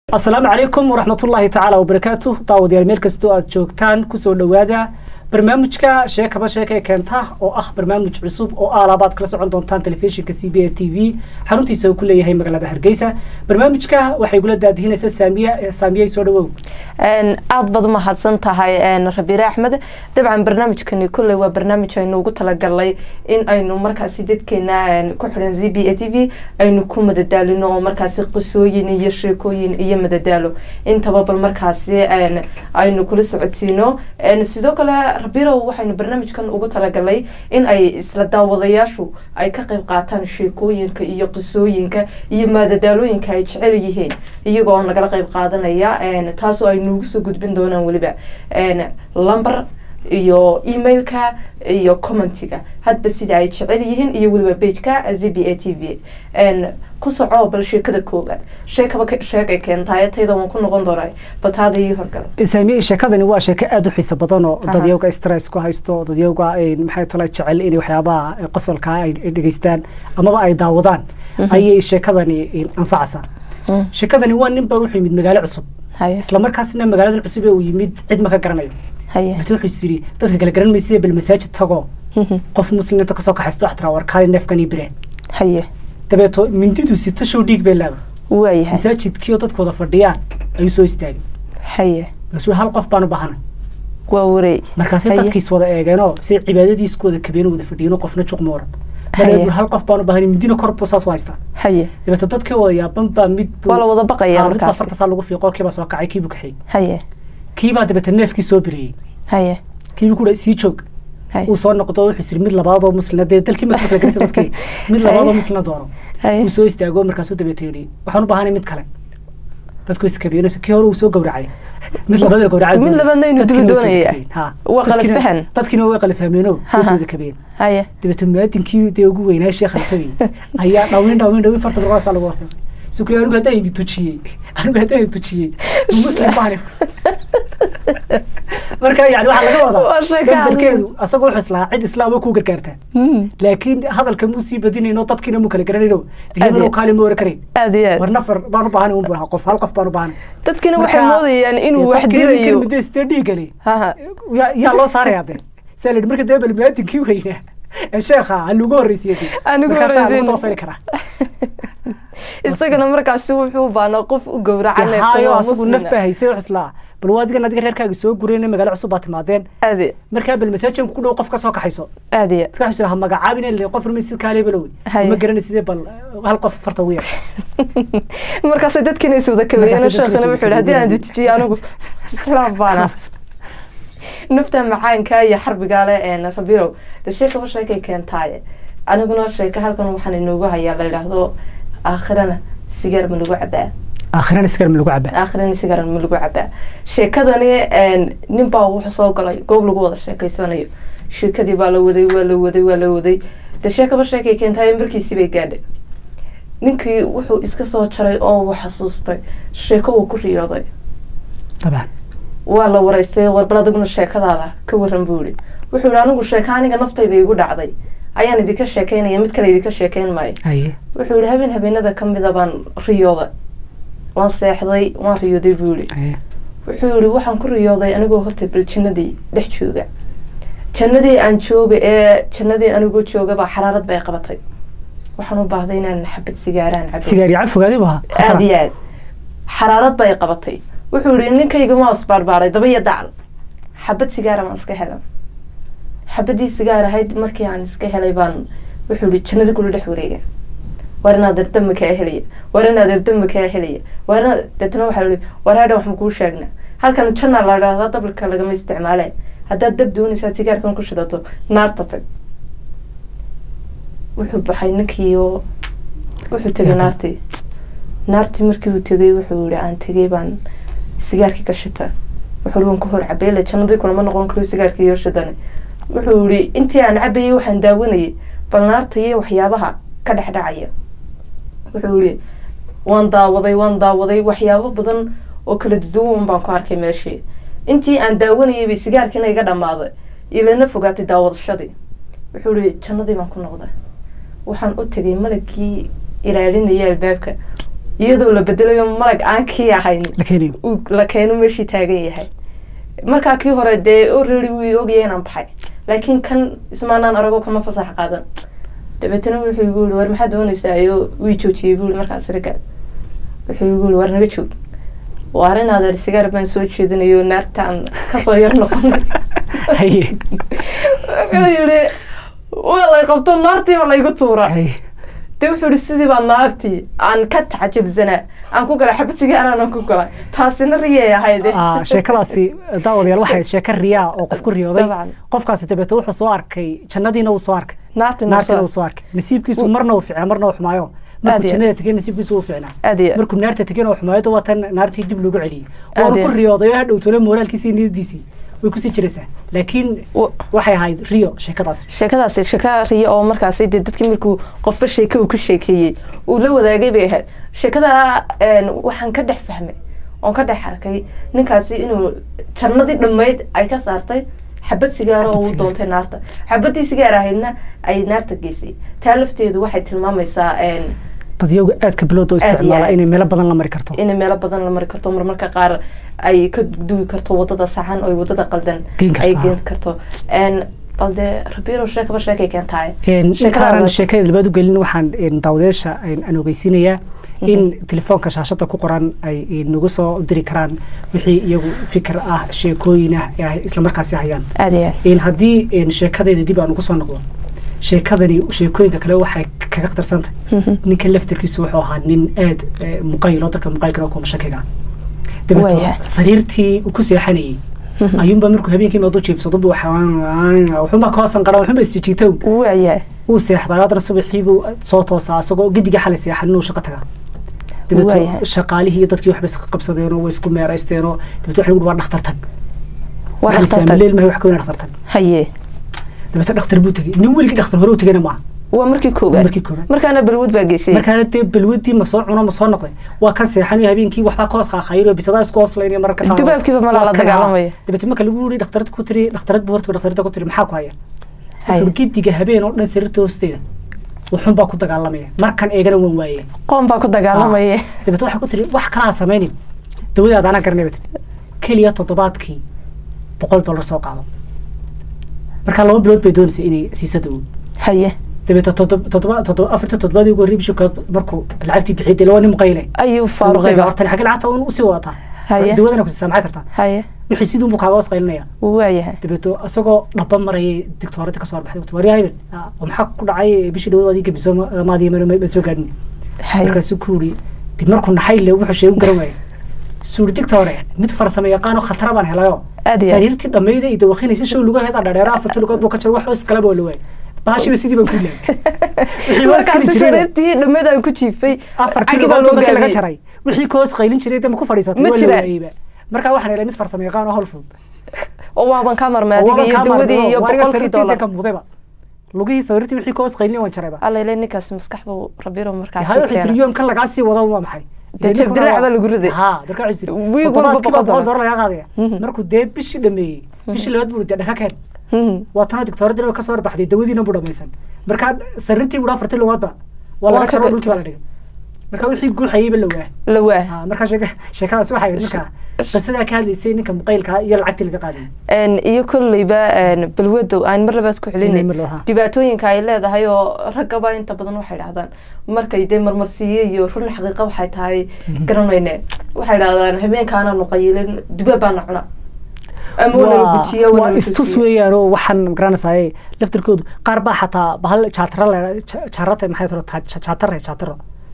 asalaamu calaykum waraxmatullaahi tacaala wabarakaatu daawadayaal meel kastoo aad joogtaan kusoo dhowaada barnaamijka sheekaba sheeka ee keenta oo ah barnaamij cusub oo aalaabaad kala socon doontaan telefishinka c b a t v xaruntiisa uu ku leeyahay magaalada hargeysa barnaamijka waxay gula daadihinaysaa saamiye saamiyey soo dhawow aada baad umahadsan tahay rabiire axmed dabcan barnaamijkani kolley waa barnaamij aynu ugu talagalnay in aynu markaasi dadkeena ku xiran z b a t v aynu ku madadaalino oo markaasi qisooyin iyo sheekooyin iyo madadaalo intaba bal markaasi aynu kula socodsiino sidoo kale rabirow waxaynu barnaamijkan ugu talagalnay in ay isla daawadayaashu ay ka qeyb qaataan sheekooyinka iyo qisooyinka iyo madadaalooyinka ay jecel yihiin iyagoo nagala qeyb qaadanaya taasoo ay nuugu soo gudbin doonaan weliba lumber iyo emailka iyo commentiga hadba sida ay jecel yihiin iyo weliba bageka z b a t v ku soco bal sheekada koobaad sheekaba sheegay keentaay tayda waan ku noqon doonaa bataada ii horgal saamiye sheekadani waa sheeko aada u xiiso badan oo dadyowga stress ku haysto dadyowga maxay tala jecel inay waxyaabaha qosolka ay dhegeystaan amaba ay daawadaan ayay sheekadani anfacaysaa sheekadani waa ninba wuxuu yimid magaalo cusub isla markaasna magaalada cusub ee uu yimid cid ma ka garanayo bate wuxuu is yidhi dadka kala garan maysa bal masaajid tago qof muslim inta kasoo kaxaysto wax tiraa warkaali neefkan ii bireen haye dabeeto mindidu sito show dhiig bay leedahay waayahay masaajidkii oo dadku wada fadhiyaan ayuu soo istaagay haye markaasuu hal qof baan u baahanay waa wareey markaasay dadkiis wada eegeenoo say cibaadadiis ku wada kabeen wada fadhiyeen qofna juq ma oran mar hal qof baan u baahanay mindina kor buu saas u haystaa haye dabeeto dadkii wada yaaban baa mid waa la wada baqaya mid markaas farta saa lagu fiiqo kiibaa soo kacay kiibuu kaxeeyey haye kiibaa dabeete neefkii soo bireeyey haye kiibuu ku sii joog uu soo noqdo wuxuu isiri mid labaadoo muslina dee dalkii marka kala gelisa dadkii mid labaadoo muslina doono uu soo istaago markaasuu dabeete yidhi waxaan u baahanay mid kale dadku iskabeeno kii hore uu soo gowracay mid labaad la gowracay mid labaadna inuu dubi doonaya waa qalad fahan dadkiina way qalad fahmeeno way soo wada kabeen haye dabeete muwaadinkii dee ugu weynaa sheekh altabi ayaa dhawin dhawin dhawin farta barqaasaa lagu wadaa sukri anigu haddaan idin tujiyey anigu haddaan idin tujiyey muslim baan marka yani waxaa laga wadaa dalkeedu asagoo wuxuu islahaa cid islaama kuu gargaartaa laakiin hadalka muu sii badinayno dadkiina muu kala garanayno dehimano kaali ma oran karayn aad iyo aad war nafar baan u baahanay un buu lahaa qof hal qof baan u baahanay dadkina waxay moodayaan inuu wax dirayo muddo istee dhiigale haha yaa loo saaraya dee saa la yidhi marka dee bal muwaadinkii weynaa ee sheekha ha lagu horreysiyay Anigu markaasaa horreysiin. lagu dabafayli karaa isagana markaasi wuxuu u baahnaa qof u gowracan haayo asagu naf baa haysay wuxuu islaa bal waa adigan adiga reerkaaga soo gureen magaalo cusub baa timaadeen aad iyo markaa bal masaajin ku dhow qof ka soo kaxayso aad iyo markaa wuxuu ha magacaabin ile qof rumi si kaale balow Haye. ma garanay sidee bal hal qof farta ugu yar markaasay dadkiina is wada kabeeyeen Markaasay dadkiina sheekhana is wada wuxuu yidhi haddii aan kabeeyeen. dejiyo anigu islaam baana nafta macaanka iyo xarbigaale een rabirow de sheekaba sheekay keentaaye aniguna sheeka halkan waxaan inoogu hayaa la yidhaahdo aakhirana sigaar ma lagu cabaa aakhirana sigar ma lagu cabaa aakhirana sigaar ma lagu cabaa sheekadani een, nin baa wuxuu soo galay goob lagu wada sheekeysanayo sheekadii baa la waday waa la waday waa la waday de sheekaba sheekay keentaaye markiisii bay gaadhay ninkii wuxuu iska soo jaray oo uu xasuustay sheeko uu ku riyooday dabcan waa la waraystay warbal adiguna sheekadaada ka waran buu yihi wuxuu yihi anigu sheeka aniga naftayda igu dhacday ayaan idinka sheekeynaya mid kale idinka sheekeyn maayo haye wuxuu yihi habeen habeenada ka mida baan riyooday waan seexday waan riyooday buu yihi haye wuxuu yihi waxaan ku riyooday anigoo horta bal jannadii dhex jooga jannadii aan jooga ee jannadii anigoo jooga baa xaraarad bay qabatay waxaan u baahday inaan xabad sigaaraan cabo sigaar iyo cab fogaadi baa aad iyo aad xaraarad bay qabatay wuxuu yihi ninkayga waa isbaarbaaray daba iyo dacal xabad sigaara baan iska helan xabadii sigaar ahayd markii aan iska helay baan wuxuu yihi jannadii kula dhex wareega war inaad ardama kaa helaya war inaad ardama kaa helaya war inaad deetna waxaa yihi war hadha wax makuu sheegna halkan janna la dhahdaa dabalka lagama isticmaale haddaad dab doonaysaad sigaarkan ku shidato naarta tag wuxuu baxay ninkii oo wuxuu tegay Yaa. naartii naartii markii uu tegay wuxuu yihi aan tegay baan sigaarkii ka shita wuxuu yihi waan ku hor cabeyle jannadii kulama noqon karo sigaarkii iyo shidane wuxuu yihi intii aan cabayay waxaan daawanayay bal naarta iyo waxyaabaha ka dhex dhacaya wuxuu yihi waan daawaday waan daawaday waxyaabo badan oo kala duduwan baan ku arkay meeshii intii aan daawanayay bay sigaarkiina iga dhammaaday ilana fogaatay daawadashadii wuxuu yihi jannadii baan ku noqday waxaan u tegay malagkii ilaalinaya albaabka iyadoo la bedelayo malag aan kii ahayn la keenayo uu la keeno meeshii taagan yahay markaa kii hore dee already wuu ogyahay inaan baxay laakiin kan ismaanaan arago kama fasax qaadan dabeetana wuxuu igu yiri war maxaad doonaysaa iyo wii joojiyey buu yiri markaas riga wuxuu igu yiri war naga joog waar in adeer sigaar baan soo jeedinayo naartaan kasoo yar noqonay haye wuxuu yiri waa lay qabto naartiiba laygu tuura haye de wuxuu yihi sidii baa naartii aan ka tacajabsanaa aan ku galay xabad sigaaraan aan ku galay taasina riyay ahayde Ah, sheekadaasi daawadayaal waxay ahayd sheeko riyaa oo qof ku riyooday Dabcan. qofkaasi dabeete wuxuu soo arkay jannadiina uu soo arkay naartina naartiina uu soo arkay nasiibkiisu marna uu ficnaa marna uu xumaayo Aad markuu iyo jannada tegay nasiibkiisu uu ficnaa aad iyo markuu naarta tegayna uu xumaayo waa tan naartii dib loogu celiyey Aad waanu iyo. ku riyooday oo hadhow tole moraalkiisii niyadiisii way kusii jiraysaa laakiin Wa- waxay ahayd riyo sheekadaasi sheekadaasi sheeka riya oo markaasi dee dadkii markuu qofba sheeke uu ka sheekeeyey uu la wadaagay bay ahayd sheekada een, waxaan ka dhex fahmay oon ka dhex arkay ninkaasi inuu jannadii dhammayd ay ka saartay xabad sigaaro oo Xabad uu sigaar. doontay naarta xabadii sigaar ahaydna ay naarta geysay taa lafteedu waxay tilmaamaysaa een, dadyagu aadka bilowda u Aad iyo isticmaala aad. inay meelo badan la mari karto inay meelo badan la mari karto marmarka qaar ay ka duwi karto wadada saxan oo wadada qaldan Geen karto, ay ah. geen karto Een, balde rabiiro sheekaba sheekay keentahay Een, Sheekadaada- intaanan sheekada labaad u gelin waxaan een, daawadayaasha een, aan ogeysiinayaa in telefoonka shaashada ku qoran ay een, nagu soo diri karaan wixii iyagu fikir ah sheekooyin ah ee ay isla markaasi hayaan aad iyo aad in haddii een, sheekadeeda dib aan ugu soo noqdo sheekadani sheekooyinka kale waxay kaga qadarsantay Mhm. ninka laftarkiisu wuxuu ahaa nin aad eh, muqayil oo dadka muqayilkana kuma shakiga dabeeto Waayahay. sariirtii uu ku seexanayay ayuunbaa markuu habeenkii maadu jiifsado buu waxuunbaa ka hoosan qaran waxuunbaa isjijiitow waayahay uu seexdaa haddana subaxii buu soo toosaa isagoo gidiga xalay seexan inuu shaqo tagaa dabeeto Waayahay. shaqaalihii iyo dadkii waxbay iska qabsadeenoo way isku meeraysteenoo dabeeto waxa lagu waa dhakhtar tag waa Waxaan dhakhtar saamileel mahay wax ka weyn dhakhtar tag haye dabeeto dhakhtar buu tegey nin weligii dhakhtar hore u tegayna maaha waa markii koowaad markii koowaad markaana balwood baa geysay markaana dee balwadii ma soo cuno ma soo noqday waa kan seexanaya habeenkii waxbaa ka hoos qaaqayro bisadaa isku hoslaynaya mararka qaar Dubaabkiiba ma la Waa kan, dagaalamaya. haa. dabeete marka lagu yiri dhakhtarad ku tiri dhakhtarad buu horta dhakhtarada ku tiri maxaa ku haya haye wuxuu gidiga habeen oo dhan sariirta hoosteeda wuxuun baa ku dagaalamaya markan eegana waan waayay qoon baa ku dagaalamaya dabeete waxay ku tiri wax kalaa samaynin dawadaada anaa garanay bat keliya toddobaadkii boqol dollar soo qaado markaa laba bilood bay doonaysay inay siiso dawo haye dabeete toddoba toddoba toddoba afarta toddobaadii ugu horreeyay bishii koowaad markuu lacagtii bixiyay dee waa nin muqayle ayuu faaruqayba horta xagga lacagta un usii wadataa Haye. dawadana ku siisaa maxay tartaa haye wixii sidii unbuu kaaga hoos qaylinaya waayahay dabeeto isagoo dhaba marayay digtooradda kasoo baxday waryaa hebel ah, maxaa ku dhacay bishii dhawad adii gabiso maadii ma soo gaadhin haye markaasuu ku yiri dib markuu naxay le wuxuu sheegu garan waayay suuri digtoore mid farsamo yaqaano khatara baan helayo Aad iyo aad. sariirtii dhammayda iyo dawaqinaysa show lugu heeda dhadheera afarta lugood buu ka jiro wax hoos kaleba waa la waayay baashiba sidii baan ku leeyay wixii hoos kali markaasi jiray sariirtii dhammeed ay ku jiifay afartii cagi baa lugood loo markii laga gaabiyey jaray wixii ka hoos qaylin jiray dee ma ku fadhiisatay Ma waa la jiraan. waayeyba markaa waxaan helay mid farsamo yaqaan oo hawl fudud oo waaban ka marmay adiga iyo dawadii iyo boqolkii dollar mudayba lugihii sawirtii wixii ka hoos qaylin waan jarayba alla ile ninkaas maskax buu rabiro markaasi hayo wuxuu keenay isiri yoom kan lagaa sii wado waa maxay Dee jab dilaac baa lagu riday. ha markaa wuxuu isiri Wiig walba toddobaadkii boqol baa boqol dollar. dollar lagaa qaadaya Mhm. markuu dee bishii dhameeyey bishii labaad buu dee dhaka keen Mhm. waa tanoo digtooradina way kasoo horbaxday dawadiina buu dhamaysan markaa sariirtii buu afartii lugoodba waa Waa laga ka jaro ga- dhulkii baa la dhigay markaa wixii guuxayeyba la waa la waa Ha, markaa sheeka sheekadaas waxay ahayd markaa qisadaa ka hadlaysay ninka muqaylka iyo lacagtii laga qaaday Een, iyo kolleyba een, balwadow aan mar labaad ku Inay celinay mar labaad, ha. dhibaatooyinka ay leedahay oo raggaba inta badan waxay dhahdaan markay dee marmarsiiye iyo run xaqiiqa waxay tahay garanayne waxay dhahdaan habeenkaana nuqayilin dubaab baana cuna ama waa nala gujiya waa waa nala istus gujiya weeyaan oo waxaan magaranaysaay laftirkoodu qaar baa xataa bahal jaatara la jaarata maxay tiro jaatare jaataro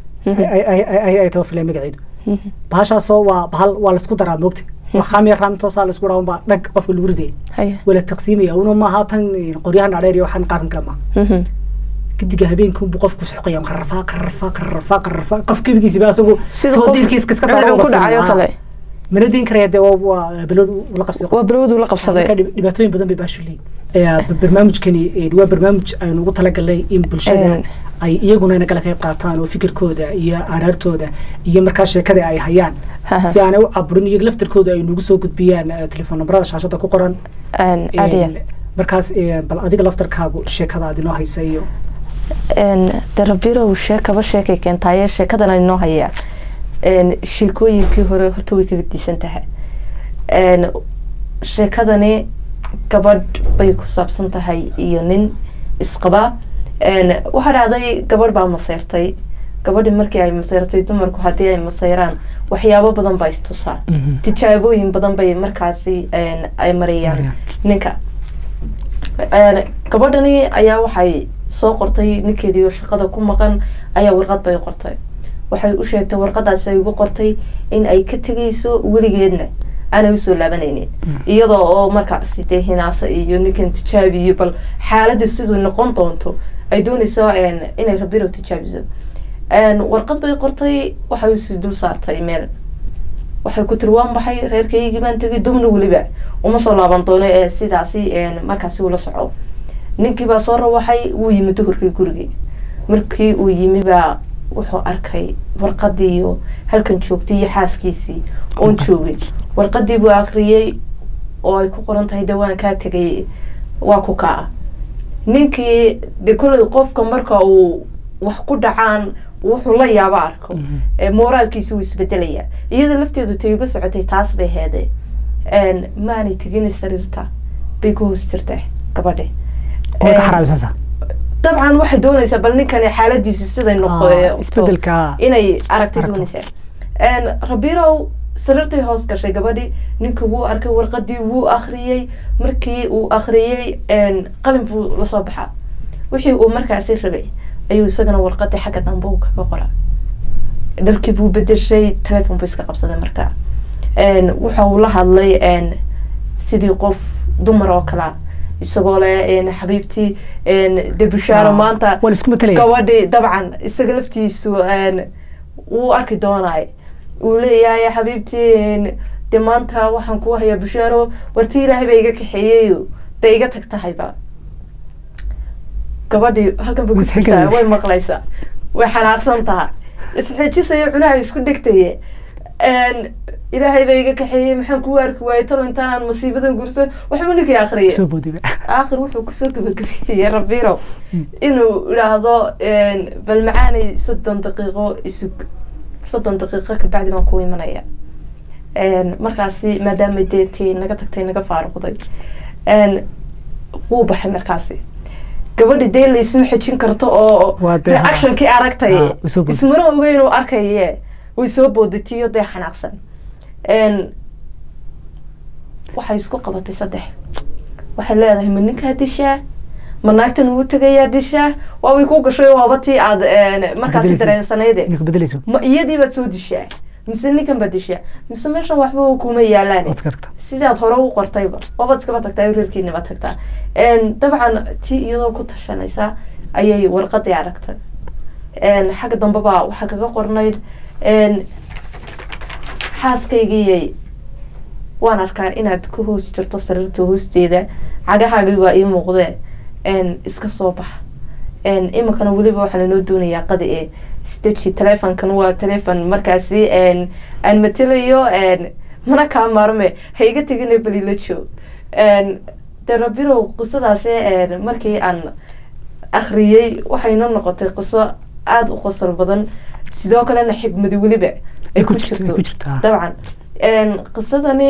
ay taba fileen magaceedu Mhm. bahashaasoo waa bahal waa laisku daraa moogta waa khamiya raamtoosaa laisku dhawan baa dhag qofka lagu ridaya Haya. wala taqsiimaya una maaha tan qoryahan dhaadheer iyo waxaan qaadan kale maaha Mhm. gidiga habeenkii buu qofku soxqaya qararfaa qararfaa qararfaa qararfaa qof kebigiisiba asagu sida soo qof diirkiis kaska dhinacu ku dhacayo kale mana diin karaya dee waa- waa balod ula qabsay waa balwadu la marka qabsaday dhib- dhibaatooyin badan bay baashu leeyihin barnaamijkani eh, waa barnaamij aynu ugu talagalnay in bulshada Een. ay iyaguna nagala qayb qaataan oo fikirkooda iyo araartooda iyo markaa sheekada ay hayaan Haha. si aanay u caburin iyaga laftirkooda ay nagu soo gudbiyaan eh, telefoon nambarada shaashada ku qoran Een, aad iyo Een, markaas eh, bal adiga laftarkaagu sheekada aad inoo haysa iyo een, dee rabirow sheekaba sheekay keentaaye sheekadan ay noo hayaa sheekooyinkii hore horta way kaga diisan tahay sheekadani gabadh bay ku saabsan tahay iyo nin isqaba waxaa dhacday gabadh baa maseyrtay gabadhi markii ay maseyrtay dumarku haddii ay maseyraan waxyaabo badan baa istusaa tijaabooyin badan bay markaasi ay marayaan ninka gabadhani ayaa waxay soo qortay ninkeediioo shaqada ku maqan ayaa warqad bay qortay waxay u sheegtay warqadaasi ay ugu qortay in ay ka tegayso weligeedna aanay usoo laabanaynin iyadoo oo markaasi dee hinaaso iyo ninkan tijaabiyo bal xaaladdu siduu noqon doonto ay doonayso inay rabiro tijaabiso warqad bay qortay waxay usi dul saartay meel waxay ku tiri waan baxay reerkaygii baan tegay dubna weliba uma soo laaban doono ee sidaasi markaasi ula soco ninkii baa soo rawaxay wuu yimi duhurkii gurigii markii uu yimi baa wuxuu arkay warqadii iyo halkan joogtay iyo xaaskiisii oon joogin warqadii buu akriyey oo ay ku qoran tahay dawaan kaa tegay waa ku kaa ninkii de kolley qofka marka uu wax ku dhacaan wuxuu la yaabo arko moraalkiisa wuu isbedelaya iyada lafteedu tay uga socotay taas bay heede maanay tegin sariirta bay ku hoos jirta gabadhi dabcan waxay doonaysaa bal ninkani xaaladiisu siday noqoto inay aragtay doonaysaa rabirow sariirtay hoos gashay gabadhi ninka wuu arkay warqadii wuu akriyey markii uu akriyey qalin buu lasoo baxaa wixii uu markaasi rabay ayuu isagana warqadii xagga dambe uu kaga qora dharkii buu bedeshay telefon buu iska qabsaday markaa waxa uu la hadlay sidii qof dumar oo kalea isagoo le xabiibtii de bishaaro maanta gabadhi dabcan isaga laftiisu wuu arki doonay uu leeyahay xabiibtii de maanta waxaan kuu hayaa bishaaro warti ilaahay baa iga kaxeeyeyo de iga tag tahayba gabadhii halkan bay ku jirtaa way maqlaysaa way xanaaqsan taha isxeejisayo cunaha isku dhegtaye ilaahay baa iga kaxeeyey maxaan kuu arki waayey talo intaanaan masiibadan gurso waxba ninkii akriyay aakhir wuxuu kusoo gabagabeeyey rabiro inuu idhaahdo bal macaanay soddon daqiiqo isug soddon daqiiqo kabacdi baan kuu imanaya markaasi maadaama deetii naga tagtay naga faaruqday wuu baxay markaasi gabadhi dee laysma xejin karto oo reactionkii aragtay ismana oga inuu arkaye way soo boodatiyo dee xanaaqsan waxay isku qabatay saddex waxay leedahay ma ninkaa dishaa ma naagtan uu tegayaa dishaa waabay ku gashay waaba tii aad markaasi dareensanayde ma iyadii baad soo dishaa mise ninkan baad dishaa mise meeshan waxba kuma yaalaan sidaad hore u qortayba waabaad iskaba tagtaa reerkiinaba tagtaa dabcan tii iyadoo ku tashanaysa ayay warqadii aragtay xagga dambeba waxaa kaga qornayd xaaskaygiyay waan arkaa inaad ku hoos jirto sariirta hoosteeda cagahaagii waa ii muuqdee iska soo bax iminkana weliba waxaa lanoo doonayaa qadi ee staji telefonkan waa telefon markaasi aan matelayo mana kaa maarme ha iga tegina balila joog de rabirow qisadaasi markii aan akriyey waxayna noqotay qiso aada u qosol badan sidoo kalena xigmadi weliba ay ku jirto dabcan qisadani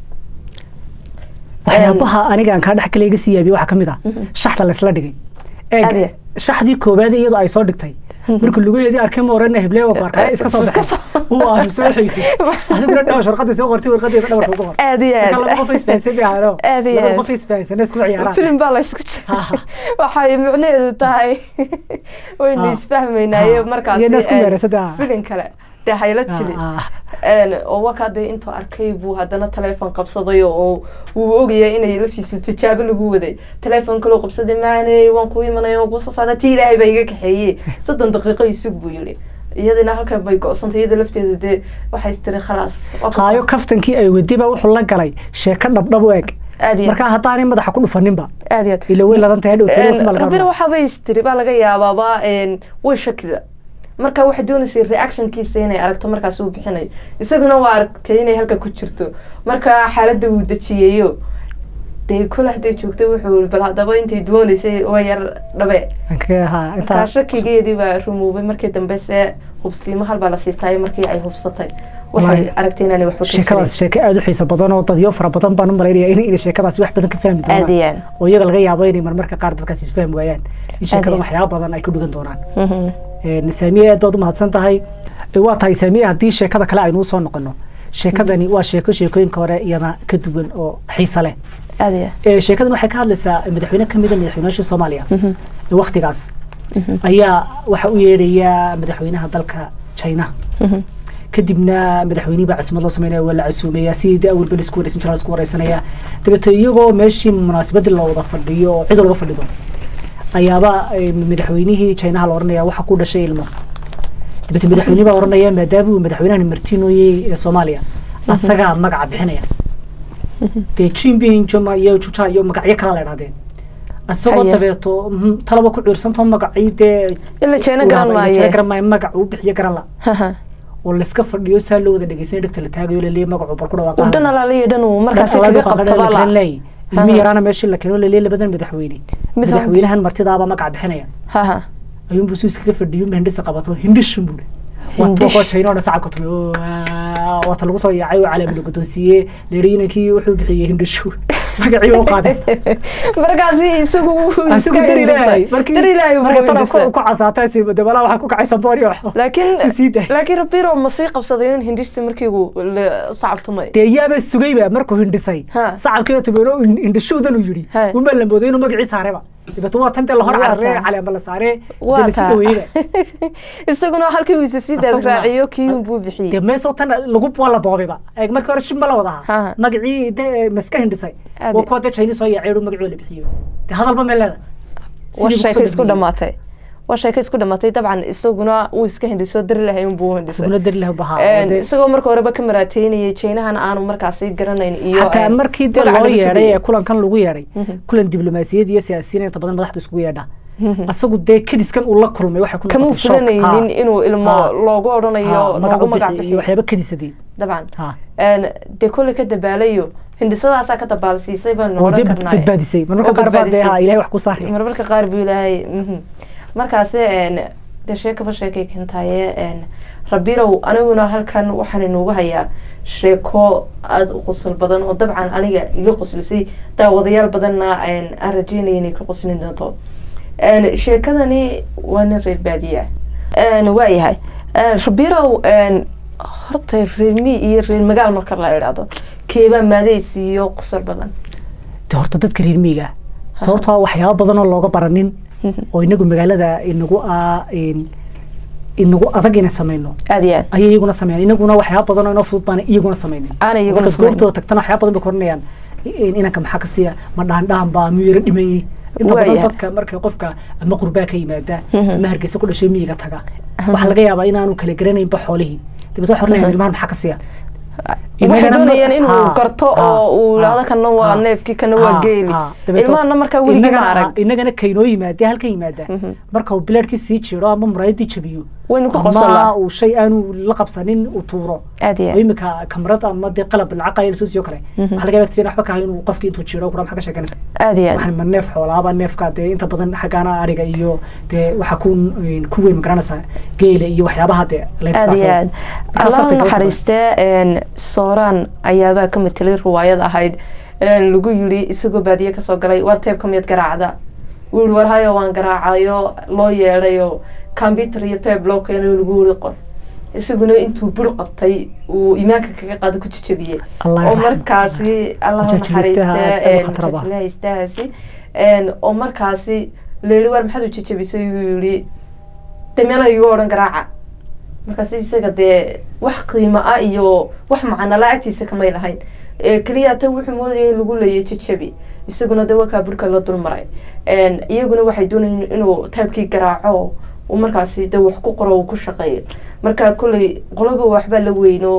waxyaabaha aniga aan kaa dhex kale iga sii yaabiye waxaa kamid ah shaxda laysla dhigay eeg shaxdii koowaad iyadoo ay soo dhigtay marka lugaheedii arkay ma oran heble waa baarkaa iska soo baxay uu aaminsan waxay tiri adiguna dhawash warqadii soo qortay warqadeeda dhabarka ugu qor aad iyo aad laba qof isfahansan bay ahaano aad iyo laba aad qof isfahansan isku ciyaaraan filim baa la isku jira waxay micnaheedu tahay waynu Ah. isfahmaynaaye Ah. markaasi Iyadoo isku een, meeraysada. filin kale dee hayla jili Ah, Een, oo wakaade intuu arkay buu haddana teleefon qabsaday oo wuu ogayay inay laftiisu tijaabo lagu waday teleefon kaloo qabsaday maaney waan ku imanay waan kusoo socda tii ilaahay baa iga kaxeeyey soddon daqiiqo isug buu yidhi iyadina halkan bay go-santay iyada lafteedu dee waxay istiri khalaas waa ku haayo kaftankii ay wadi baa wuxuu la galay sheeko dhabdhab u eg aad iyo markaa haddaanay madaxa ku dhufaninba aad iyo aad ila way ladan tahay dhow Een, rabina waxaabay istiri baa laga yaabaaba een, way shakida marka waxay doonaysay reactionkiisa inay aragto markaas uu bixinayo isaguna waa aragtay inay halka ku jirto marka xaaladda uu dejiyeyo dee kole hadday joogtay wuxuu yiri bal haddaba intay doonaysay waa yar dhabe Anka- ha, intaa- markaa shakigeedii baa rumoobay markii dambe se hubsiimo halbaa la siistay markii ay hubsatay waxay Wallaahi, aragtay inaanay waxba ka sheekadaas sheeko aada u xiiso badan oo dadyo fara badan baan u malaynaya in inay sheekadaas wax badan ka fahmi jirin. doonaan aadiyaan oo iyaga laga yaabo inay marmarka qaar dadkaas isfahmi waayaan in sheekadan Aad iyo- waxyaaba badan ay ku dhigan doonaan Mhm. Een, saamiye aad baad u mahadsan tahay Ee, waa tahay saamiye haddii sheekada kale aynu usoo noqono sheekadani waa sheeko sheekooyinka hore iyana ka duwan oo xiisa leh aadiya Ee, sheekadan waxay ka hadlaysaa madaxweyne ka mida madaxweynayaasha soomaaliya Mhm. ee waktigaas ayaa waxa u yeedhaya madaxweynaha dalka china Mhm. kadibna madaxweynihii baa cusmad loo sameynaya waa la casuumaya sidii de awalba laisku wareysan jiraa laisku wareysanaya dabeeto iyagoo meeshii munaasabadii la wada fadhiyo oo cid walba fadhido ayaaba eh, madaxweynihii chinaha la oranaya waxa ku dhashay ilmo dabeeto madaxweynihi baa oranaya maadaama uu madaxweynahan martinoyey ee soomaaliya asagaa magaca bixinaya dee jinping joma iyo juja iyo magacyo kala la idhahdeen isagoo Haya. dabeeto mhm, talaba ku ciirsantoo magacii dee ila jeena uu garan hadlay, maaye jira garan maayo magac uu bixiyo garan la Haha. oo layska fadhiyo saa loo wada dhegeysanay dhegta la taagayo laleeya magacu bar ku dhawaaqaa uu dhan alaaliyo dhan uu markaasi Alaabta kaga qaanqaadha qabto la bala garan laayay. ilmi yaraana meeshii la keeno laleeya labadan madaxweyne Mid madaxweynahan martidaaba magac bixinaya haha ayuunbu suu iskaga fadhiyo hindhisa qabato hindhishun buu Hindish. watoo china oo sacabka tumay oo, waa- waata lagu soo yaacay oo calaamad la guddoonsiiyey leehi inankii wuxuu bixiyey hindhishu magacii u qaaday markaasi isagu wuu asigu iska dar ilaahay hindhisay dar ilaahay buu marka tana hindhisay ku ku casaatay si dabala waxa ku kacay saboori wax laakiin si sii daay laakiin rabiro ma sii qabsaday in hindhishta markii uu la- sacabtumay dee yaaba sugayba markuu hindhisay Ha. sacabkiina tumeero hindhishowdan uu yidhi Ha. uma la mooday inuu magacii saareba dabeeto waa tan dee lahor Waa cararee taa. caleema la saaree waa dee lasi taa dhaweeyba isaguna halkii uu isa sii daad Isaguna- raaciyo kiyun buu bixiyey dee meesoo tan lagu waa la boobeyba eeg markii hore shimba la wada Ha. ahaa magacii dee maska hindhisay Adi. waa kuwa dee china soo yaacay oo magacii la bixiyo dee hadalba mee leeda waa Sidii buu sheeko kusoo isku dhameeyey. dhamaatay waa sheeko isku dhamaatay dabcan isaguna wuu iska hindhisoo dari lahay unbuu isaguna hindhisay dari lahu bahaa Een, isagoo marka horeba ka maraateynayay jeenahana aanu markaasi garanayn iyo xataa een, markii dee magaca loo laga yeedhay sugayay. ee kulankan lagu yeedhay Mhm. kulan diblomaasiyad iyo siyaasiyiin inta badan madaxdu iskugu yeedha Mhm. asagu dee kadiskan uu la kulmay waxay ku kama noqotay shock. filanaynin Ha. inuu ilmo Ha. loogu odhanayo Ha, magac loogu u magac bixiyo iyo bixiyo waxyaaba kadisadii dabcan ha Een, dee kolley ka dabaalayo hindisadaasaa ka dabaalsiisay baanu oo dee odhan karnaa badbaadisay marmarka Oo qaar baa dee badbaadisay. ha ilahay wax ku saari marmarka qaar buu ilaahay mhm. markaasi een, dee sheekaba sheekay keentaaye een, rabirow aniguna halkan waxaan inugu hayaa sheeko aada u qosol badan oo dabcan aniga iga qoslisay daawadayaal badanna een, aan rajeynaya inay ka qoslin doonto Een, sheekadani waa nin reer baadiye ah Een, waayahay Een, rabirow een, horta reer mi iyo reer magaal marka la idhaahdo keebaa maadays iyo qosol badan dee horta dadka reer miyiga ah sababtoo ah waxyaaba badan oo looga baranin oo inagu magaalada inagu ah in- inagu adag inay sameyno aada iyo aad ayay iyaguna sameeyaan inaguna waxyaaba badan oo inoo fudud baan iyaguna sameynin Aanay iyaguna Markaad sameynin. goobtooda tagtana waxyaaba badan bay koranayaan in- inanka maxaa ka siiya ma dhaandhaan baa miyuu yara dhimayey inta badan Waayahay. dadka marka qofka ama qurbaa ka yimaada Mhm. ama hargeysa ku dhashay miyiga taga Aha. waxaa laga yaabaa inaanu kala garanaynba xoolihii dabeetna waxay oranayaan ilmahan maxaa ka siiya waxay Inagana ma- doonayaan inuu ha, garto ha, oo uu ha, lahdo kana waa ha, neefkii kana waa ha, geeli ha. Dabeeto ilmahana markaa weligii ma inagana- arag inagana kaynoo yimaadee halka yimaada Mhm. marka uu bilaadhkii sii jiro ama muraayadii jabiyo waynu ku ama qosolaa uu shay aanu la qabsanin uu tuuro aada iyo oo aad imika kamarad ama dee qalab lacaqaya lasoo siiyo kale Mhm. waxaa laga yaabaa tiin waxba ka hayo inuu qofkii intuu jiro kura maxaa ka sheekanaysa aada iyo aad waxaan ma neef xoolaaba neefka dee inta badan xaggaana ariga iyo dee waxaa ku ku weyn magaranaysaa geela iyo waxyaabaha dee la aada iyo intifaacsado. aad Marka allah farqiga u naxariistee een, sooraan ayaabaa ka matelay riwaayad ahayd een, lagu yiri isagoo baadiye kasoo galay war teebka miyaad garaacda wuu yihi war hayo waan garaacayo loo yeedhayo computer iyo teeb loo keenayo lagu yiri qor isaguna intuu bur qabtay uu imaanka kaga qaado ku jajabiyey Allah oo yarxam. markaasi allah Mujaajilistaha aad u naxariistee khatar badan. mujaajilahaystahaasi een, oo markaasi leeli war maxaad u jajabisay uu yihi dameena igu odhan garaaca markaas isaga dee wax qiimo ah iyo wax macana lacagtiisa kamay lahayn Ee, keliya tan wuxuu moodayay in lagu leeyay jajabi isaguna dee wakaa burka la dulmaray Een, iyaguna waxay doonayeen inuu taybkii garaaco uu markaasi dee wax ku qoro uu ku shaqeeyo marka kolley qoloba waxbaa la weyno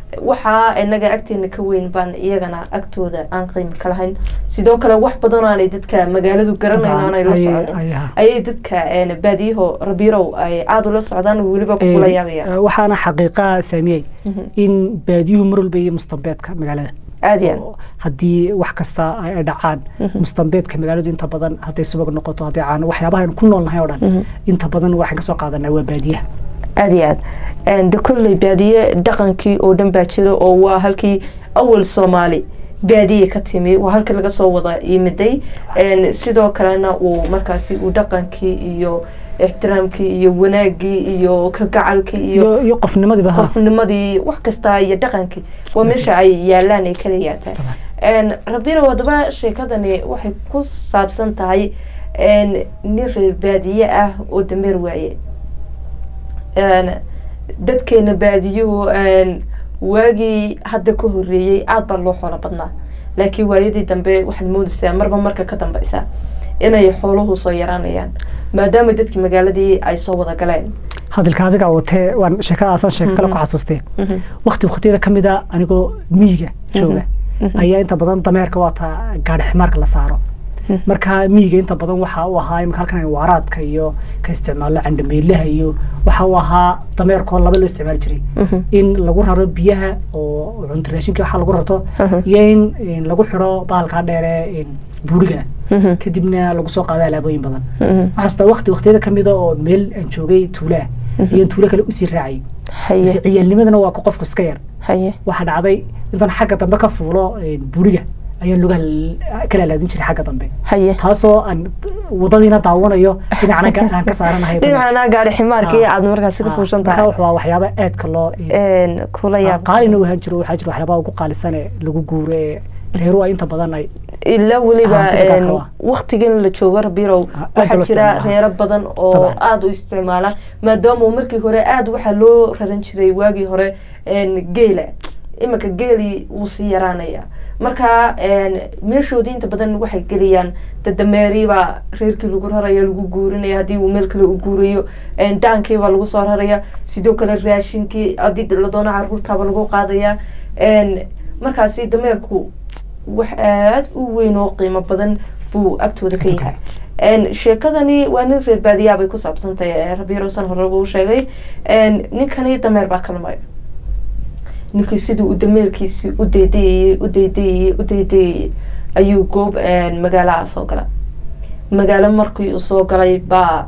waxaa inaga agteena ka weyn baan iyagana agtooda aan qiimi ka lahayn sidoo kale wax badan aanay dadka magaaladu garanayn aanay la socdin ayay dadka baadiyaho rabirow ay aada ula socdaan weliba kula yaabaya waxaana xaqiiqa saamiyey in baadiyuhu mar walba iyo mustambeedka magaalada aad iyo haddii wax kasta ay dhacaan mustambeedka magaaladu inta badan hadday subag noqoto hadday caano waxyaabaha aynu ku noolnahay oo dhan inta badan waxaan kasoo qaadanaa waa baadiyaha aada iyo aad de kolley baadiye dhaqankii oo dhan baa jira oo waa halkii awal soomaali baadiye ka timi waa halkii laga soo wada yimiday sidoo kalena uu markaasi uu dhaqankii iyo ixtiraamkii iyo wanaagii iyo kalgacalkii iyo iyo qofnimadiiba qofnimadii wax kasta iyo dhaqankii waa meesha ay yaalaan ay kala yaataan rabina wadaba sheekadani waxay ku saabsan tahay nin reer baadiye ah oo dameer waaye dadkeena baadiyuhu waagii hadda ka horeeyey aada baa loo xoolo badnaa laakiin waayadii dambe waxaad moodaysaa marba marka ka dambeysa inay xooluhu soo yaraanayaan maadaama dadkii magaaladii ay soo wada galeen hadalka adiga watee waan sheekadaasaan sheeko kale ku xasuustee wakti waktiyada kamid a anigoo miyiga jooga ayaa inta badan dameerka waata gaadhi ximaarka la saaro marka miyiga inta badan waxa uu ahaa imika halkan waaraadka iyo ka isticmaalo candhameelaha iyo waxa uu ahaa dameerkoo laba loo isticmaali jiray in lagu raro biyaha oo cunto raashinka waxa lagu rarto iyo in lagu xidho bahalkaa dheere buuriga kadibna lagu soo qaada alaabooyin badan waxaastaa wakti waktiyada kamida oo meel aan joogay tuulaa iyo tuulo kale usii raacay ciyaalnimadana waa ku qofku iska yar waxaa dhacday intaan xagga dambe ka fuulo buuriga ayaan lugaha kala alaadin jiray xagga dambe taasoo aan wadadiina daawanayo dhinacna aan ka saaranahay dhinacna gaari ximaarkii aad markaasi ka fuushan tahay waa waxyaaba aadka loo kula yaab qaalina wahaan jiro waxaa jira waxyaabaha ugu qaalisane lagu guuro ee reeru ay inta badan ay ilaa weliba waktigan la joogo rabirow waxaa jira reero badan oo aada u isticmaala maadaama markii hore aada waxaa loo raran jiray waagii hore geela iminka geelii wuu sii yaraanaya marka meeshoodii inta badan waxay geliyaan dadameeriibaa reerkii lagu raraya lagu guurinaya haddii uu meel kale u guurayo dhaankiibaa lagu soo raraya sidoo kale raashinkii haddii la doono caruurtaaba lagu qaadaya markaasi dameerku wax aada u weyn oo qiimo badan buu agtooda ka yahay sheekadani waa nin reer baadiyaa bay ku saabsantahay rabirosan horeba u sheegay ninkani dameer baa kalmay ninkii siduu u dameerkiisi u daydayayey u daydayayey u daydayayey ayuu goob magaalaha soo gala magaalo markii uu soo galay baa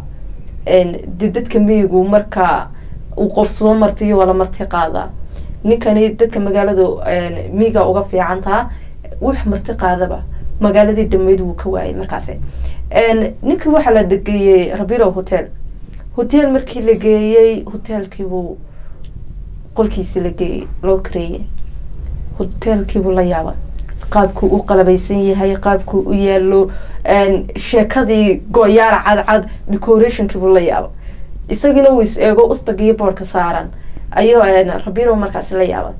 de dadka miyigu marka uu qof soo martiyo waa la marti qaadaa ninkani dadka magaalada miyiga uga fiicantaa wax marti qaadaba magaaladii dhameyd wuu ka waayay markaasi ninkii waxaa la geeyey rabiro hotel hotel markii la geeyey hotelkiibuu qolkiisi la geeyey loo kareeyey hotelkiibuu la yaaba qaabkuu u qalabaysan yahay qaabkuu u yaalo sheekadii go-yaara cadcad decorationkiibuu la yaaba isagiina uu is eego ustagiyo boorka saaran ayuu rabiro markaasi la yaaba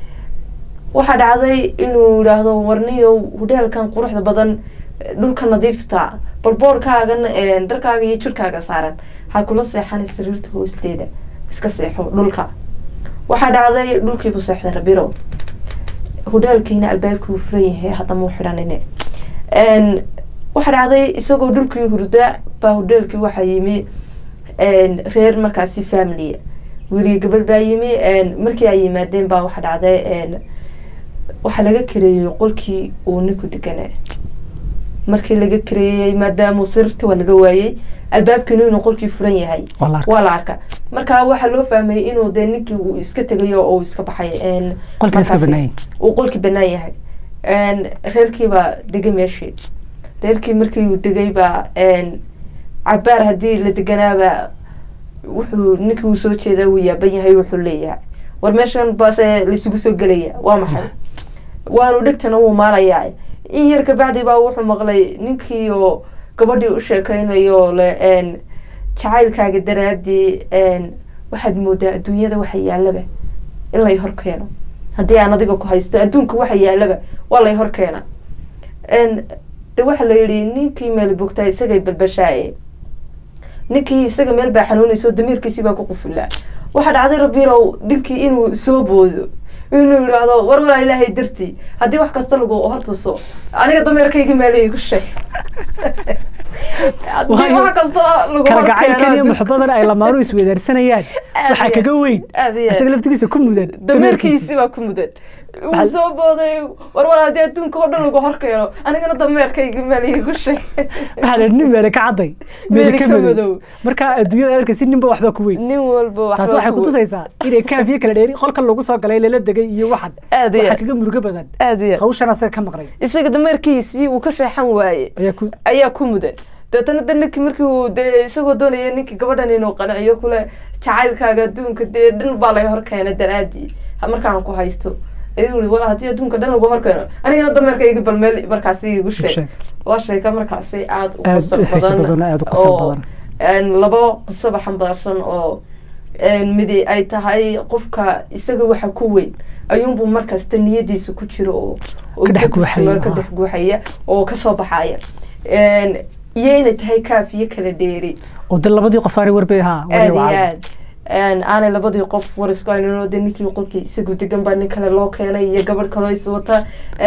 waxaa dhacday inuu yidhaahdo warniyow hodheelkan quruxda badan dhulka nadiifta bal boorkaagan dharkaaga iyo jirkaaga saaran ha kula seexanay sariirta hoosteeda iska seexo dhulka waxaa dhacday dhulkiibuu seexday rabiro hodheelkiina albaabkii uu furan yahay haddama u xidhanine waxaa dhacday isagoo dhulkii hurda baa hodheelkii waxaa yimi reer markaasi familia weliga gabal baa yimi markii ay yimaadeen baa waxaa dhacday waxaa laga kareeyey qolkii uu ninku deganaa markii laga kareeyey maadaama sirta waa laga waayey albaabkiinu inuu qolkii furan yahay waa la arka marka waxaa loo fahmayay inuu dee ninkii uu iska tegayo oo iska baxay uu qolkii banaan yahay reerkiibaa degay meeshii reerkii markii uu degay baa cabaar haddii la deganaaba wuxuu ninkii uu soo jeedaa wuu yaaban yahay wuxuu leeyahay war meeshan baase laisugu soo gelaya waa maxay waanu dhegtana wuu maalayaa in yar kabacdi baa wuxuu maqlay ninkii oo gabadhii u sheekeynayo le jacaylkaaga daraadii waxaad moodaa adduunyada waxa yaalaba in lay hor keeno haddii aan adiga ku haysto adduunka waxa yaalaba waa lay hor keena de waxaa la yihi ninkii meel bogtaa isagay balbashaaye ninkii isaga meel baa xanuunayso damiirkiisii baa ku qufulaa waxaa dhacday rabirow ninkii inuu soo boodo inuu yidhaahdo war walaa ilaahay dartii haddii wax kasta lagu hortuso aniga dameerkayga meelay igu sheeg haddii Waayo, wax kasta lagu kala gacaylkan iyo horkeeno muxubadan ay lamaanu isweydaarsanayaan Aad waxaa iyo kaga weyn aad iyo aad. isaga laftigiisa ku mudan dameerkiisi baa ku mudan uu Waxaa- soo booday war walaa haddii adduunka oo dhan lagu horkeeno anigana dameerkayga meelay igu sheeg waxaa la nin meele ka cadday meele Meele ka ka madow madow. marka adduunyada arka si ninba waxba ku weyn nin walba taas waxba waxay ku- kutusaysaa inay kaafiye kala dheeri qolkan lagu soo galay lala degay iyo waxan Aad iyo waxaa aad. kaga murugo badan aad iyo aad. hawshan asaga ka maqnay isaga dameerkiisii uu ka seexan waaye ayaa ku ayaa ku mudan dabeetana de ninkii markii uu dee isagoo doonaya ninkii gabadhan inuu qanciyo kule jacaylkaaga adduunka dee dhan baa laga horkeena daraadii ha- markaan ku haysto ayuu yiri wala haddii adduunka dhan lagu horkeeno anigana dameerkayga bal meel markaasi igu sheeg sheeg. waa sheeka markaasi aada u Aad qosol u xiiso badan badan, aad u qosol oo, badan. een, labo qisaba xambaarsan oo een, midi ay tahay qofka isaga waxa ku weyn ayuunbuu markasta niyadiisa ku jiro oo oo Ka dhex ka turjuma, guuxaya, ka ah. dhex guuxaya oo kasoo baxaya Een, iyo inay tahay kaafiye kala dheeri oo de labadii qof aanay warbay ahaa aad iyo aad Een, aanay labadii qof war isku haynin oo de ninkii qolkii isagu degan baa nin kale loo keenay iyo gabadh kaloo is wata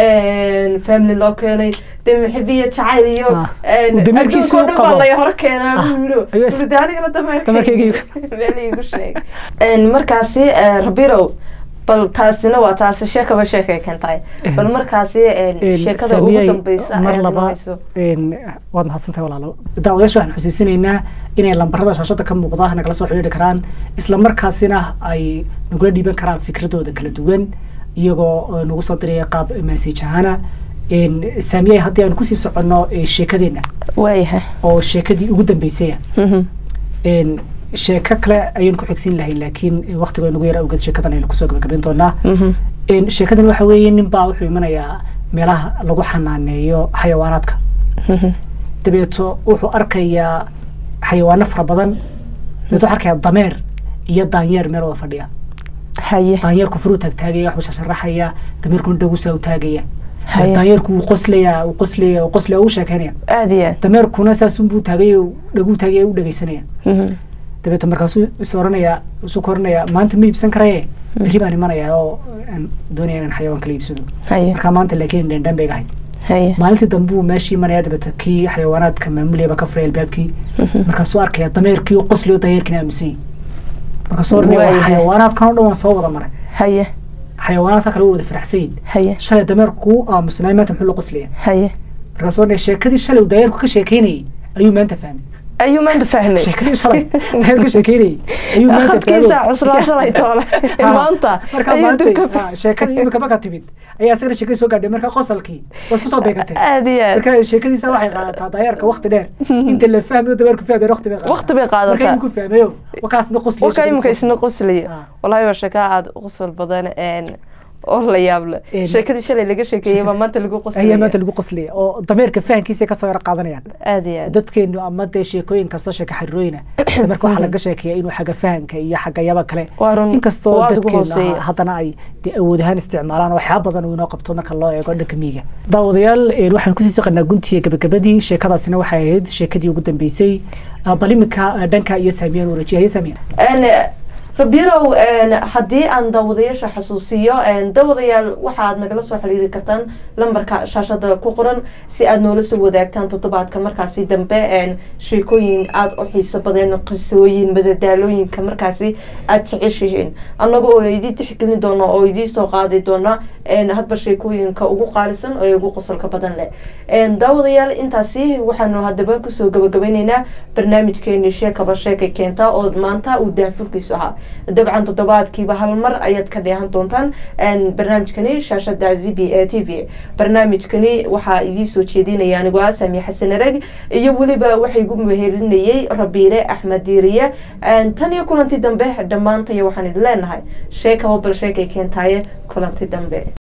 een, family loo keenay de maxibiya jacayl iyo Ah. een, Uu dameerkiisa adduunka oo dhan u qabo. baa laga hor keenaa Ah. buu yidhi. Ayuu is- Suri, de anigana Dameerkayga dameerkayga igu- meel iigu sheeg Een, markaasi eh, rabirow bal taasina waa taasi sheekaba sheekay keentahay bal markaasi een, sheekada ugu Saamiyey, dambeysa mar ayaad laba inoohayso. een, waad mahadsantahay walaalo daawadayaasha waxaan xusuusinaynaa inay lambarada shaashada ka muuqda nagala soo xidhiidhi karaan isla markaasina ay nagula dhiiban karaan fikradooda kala duwan iyagoo oo nagu soo diraya qaab message ahaana Een, saamiyey haddii aan kusii soconno ee, sheekadeenna waayahay oo sheekadii ugu dambeysaya Mhm. Een, sheeko kale ayaan ku xigsiin lahayn laakiin waqtiga nagu yar awgeed sheekadan aynu kusoo gabagabayn doonaa Mhm. Een, sheekadan waxa weeye nin baa wuxuu imanayaa meelaha lagu xanaaneeyo xayawaanaadka Mhm. dabeeto wuxuu arkayaa xayawaano fara badan dabeeto wuxuu arkayaa dameer iyo daanyeer meel wada fadhiya haye daanyeerku furuu taagtaagaya waxbuu shasharaxaya dameerkuna dhagusaa u taagaya Haye. daanyeerku wuu qoslayaa wuu qoslaya wuu qoslaya wuu sheekeynaya aad iyo aad dameerkuna saasunbuu taagay dhaguu taagaya u dhegeysanaya Mhm. dabeeto markaasuu is oranayaa isu koranayaa maanta ma iibsan karaye berri baan imanayaa oo aan doonaya inaan xayawaan kala iibsado haye markaa maanta laakiin dhendhan bay ahayd haye maalintii dambe uu meeshii imanaya dabeeta kii xayawaanaadka maamuliyaba ka furay albaabkii markaasuu arkaya dameerkii oo qosliyo dayeerkina aamusay markaasuu oranaya waa Waayahay. xayawaanaadkan oo dhan waan soo wada maray haye xayawaanaadka kale waa wada faraxsayin haye shalay dameerku wuu aamusnay maanta muxuu la qoslaya haye markaasuu oranaya sheekadii shalay uu dayeerku ka sheekeynayay ayuu maanta fahmay ayuu maanta fahmay sheekadii shalay dayeerku ka sheekeynayay ayuu maanta khadkiisa fahmay. cuslaa shalay toole Ha, maanta markaa ayuu maanta dubka ha, sheekadii imika markaa timid ayaa isagana sheekadii soo gaadhay markaa qosolkii waa isku soo beegatay aad iyo aad marka sheekadiisa waxay qaadataa dayeerka waqti dheer inta la fahmayo dameerku fahmayo waqti bay qaadataa waqti bay marka qaadataa iminku fahmayo wakaasna qosliyo warkaa imika isna qoslaya Ah. walahi waa sheeka aada u qosol badan een, oo la yaab leh Een. sheekadii shalay laga sheekeeyey baa maanta lagu ayaa qoslaya maanta lagu qoslaya oo dameerka fahankiisa kasoo yaro qaadanayaan aad iyo aad dadkeenu ama dee sheekooyin kastoo sheeka xiriirooyina dameerka waxaa laga sheekeeya inuu xagga fahanka iyo xagga yaba kale Waa run. inkastoo Waa aad ugu dadkeenu hooseeya. ha- haddana ay dee awood ahaan isticmaalaan oo waxyaaba badan uu inoo qabto marka loo eego dhanka miyiga daawadayaal een, waxaan kusii soqonaa guntiga gabagabadii sheekadaasina waxay ahayd sheekadii ugu dambeysay Ah, bal iminka ah, dhanka iyo saamiyaan warajiya haye saamiya Een, rabirow een, haddii aan daawadayaasha xasuusiyo een, daawadayaal waxaad nagala soo xiriiri kartaan lambarka shaashada ku qoran si aad noola soo wadaagtaan toddobaadka markaasi dambe een, sheekooyin aada u xiiso badan qisooyin madadaalooyinka markaasi aada jeceshihiin annaga oo idin tixgelin doona oo idiin soo qaadi doona een, hadba sheekooyinka ugu qaalisan oo ugu qosolka badan leh Een, daawadayaal intaasi waxaanu haddaba kusoo gabagabeyneynaa barnaamijkeeni sheekaba sheekay keenta oo maanta uu daafurkiisu ahaa dabcan toddobaadkiiba hal mar ayaad ka dheehan doontaan Een, barnaamijkani shaashada z b a t v barnaamijkani waxaa idiin soo jeedinaya anigoo ah sami xasan arag iyo weliba waxay igu mehelinayay rabiile axmed diiriye Een, tan iyo kulanti dambe dhammaantaya waxaan idin leenahay sheekaba bal sheekay keentaaye kulanti dambe